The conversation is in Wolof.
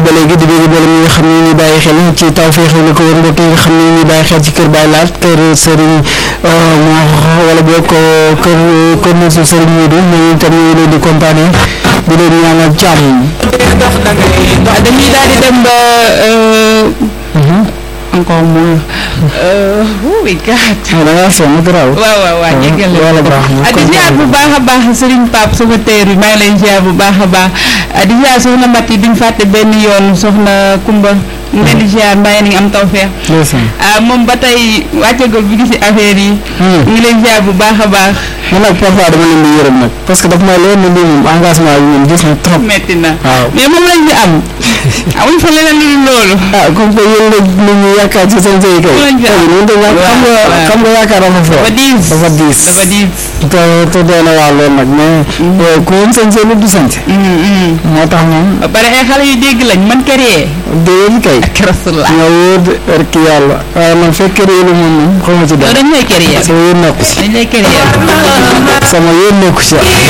ba léegi di bëgg boole ñi nga xam ne ñu bàyyi xel ci Tawfekh la ko wër mbokk yi nga xam ne ñu bàyyi xel ci kër Baye Laat kër Serigne moo wala boo ko kër kër Moussa Serigne Modou ñooñu itam ñu ngi leen di kontaanee di leen ñaanal jàmm. waaw dañuy daal di dem ba encore moins. oh my God. ah da ngaa sonn garaaw. waaw waaw waaw jéggal la wala baax na ah di ziar bu baax a baax Serigne Pape secrétaire bi maa ngi lay ziar bu baax a baax ah di ziar soxna Mati duñ fàtte benn yoon soxna Kumba ñu leen di ziar mbaa ni am tawfeex ndeysaan. ah moom ba tey wàccagul bi gis affaire yi. ñu ngi leen ziar bu baax a baax. man nag parfois dama leen di yërëm nag parce que daf may leer ne lii moom engagement bi moom gis na trop. metti na waaw. mais moom lañ fi am amuñ fa leneen lu dul loolu. ah comme que yéen la nit ñi yaakaar ci seen sëy kay. Loolu lañ fi am. ñun de xam nga waaw. xam nga yaakaar dafa fort. dafa diis dafa diis. dafa diis. te te doy na waa loolu nag mais. ku woon seen sëy du sant. moo tax moom ba pare ay xale yu dégg lañ man créer déedéet kay. ak rasulullah nga wóor de rek yàlla. waaye man fekk réelu moom moom xaw ma ci yow dara. dañ lay créer sama yéen nekku ci. dañ lay créer sama yéen nekku ci.